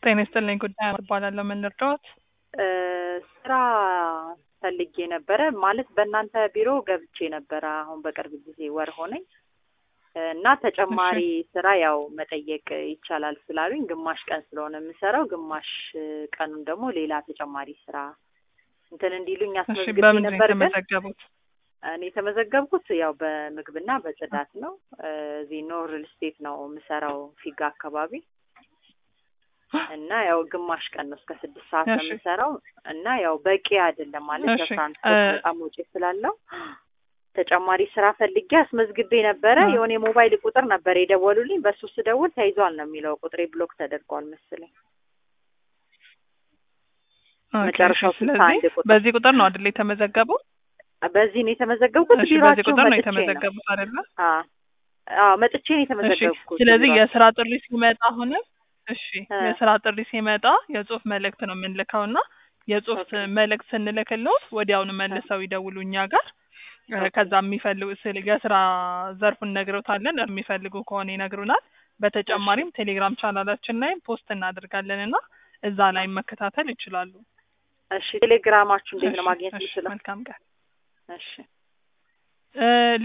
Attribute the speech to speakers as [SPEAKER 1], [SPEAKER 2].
[SPEAKER 1] ጤና ይስጥልኝ ጉዳይ እባላለሁ። ምን ልርዳዎት?
[SPEAKER 2] ስራ ፈልጌ ነበረ ማለት በእናንተ ቢሮ ገብቼ ነበረ አሁን በቅርብ ጊዜ ወር ሆነኝ እና ተጨማሪ ስራ ያው መጠየቅ ይቻላል ስላሉኝ ግማሽ ቀን ስለሆነ የምሰራው ግማሽ ቀኑን ደግሞ ሌላ ተጨማሪ ስራ እንትን እንዲሉኝ
[SPEAKER 1] እሺ፣
[SPEAKER 2] አስመዝግቤ
[SPEAKER 1] በምንድን ነው
[SPEAKER 2] ነበር ግን
[SPEAKER 1] የተመዘገቡት?
[SPEAKER 2] እኔ የተመዘገብኩት ያው በምግብና በጽዳት ነው። እዚህ ኖር ሪል ስቴት ነው የምሰራው ፊጋ አካባቢ እና ያው ግማሽ ቀን ነው እስከ ስድስት ሰዓት ነው
[SPEAKER 1] እሺ።
[SPEAKER 2] የምሰራው እና ያው በቂ አይደለም ማለት
[SPEAKER 1] እሺ፣
[SPEAKER 2] ለትራንስፖርት
[SPEAKER 1] እ-
[SPEAKER 2] በጣም ወጪ ስላለው ተጨማሪ ስራ ፈልጌ አስመዝግቤ ነበረ።
[SPEAKER 1] እ።
[SPEAKER 2] የሆነ የሞባይል ቁጥር ነበር የደወሉልኝ። በሱ ስደውል ተይዟል ነው የሚለው ቁጥሬ ብሎክ ተደርጓል መሰለኝ።
[SPEAKER 1] ኦኬ፣
[SPEAKER 2] መጨረሻው
[SPEAKER 1] እሺ።
[SPEAKER 2] ስልሳ
[SPEAKER 1] ስለዚህ
[SPEAKER 2] አንድ ቁጥር
[SPEAKER 1] በዚህ ቁጥር ነው አይደል የተመዘገቡት?
[SPEAKER 2] በዚህ ነው የተመዘገብኩት።
[SPEAKER 1] እሺ፣ በዚህ
[SPEAKER 2] ቢሮአቸው
[SPEAKER 1] ቁጥር ነው
[SPEAKER 2] መጥቼ ነው
[SPEAKER 1] የተመዘገቡት አይደለ?
[SPEAKER 2] አዎ አዎ መጥቼ ነው
[SPEAKER 1] እሺ።
[SPEAKER 2] የተመዘገብኩት።
[SPEAKER 1] ስለዚህ
[SPEAKER 2] ቢሮአቸው
[SPEAKER 1] የስራ ጥሪ ሲመጣ አሁንም እሺ፣
[SPEAKER 2] እ።
[SPEAKER 1] የስራ ጥሪ ሲመጣ የጽሁፍ መልእክት ነው የምንልከው እና የጽሁፍ
[SPEAKER 2] ኦኬ።
[SPEAKER 1] መልእክት ስንልክልዎት ወዲያውኑ መልሰው ይደውሉ እኛ ጋር እ፣
[SPEAKER 2] ኦኬ።
[SPEAKER 1] ከዛ የሚፈልጉ ስል የስራ ዘርፉን ነግረውታለን የሚፈልጉ ከሆነ ይነግሩናል። በተጨማሪም ቴሌግራም ቻናላችን ላይ ፖስት እናደርጋለን እና እዛ ላይ መከታተል ይችላሉ።
[SPEAKER 2] እሺ ቴሌግራማችሁ እንዴት ነው
[SPEAKER 1] እሺ፣
[SPEAKER 2] ማግኘት
[SPEAKER 1] እሺ፣
[SPEAKER 2] የምችለው?
[SPEAKER 1] መልካም ቀን።
[SPEAKER 2] እሺ
[SPEAKER 1] እ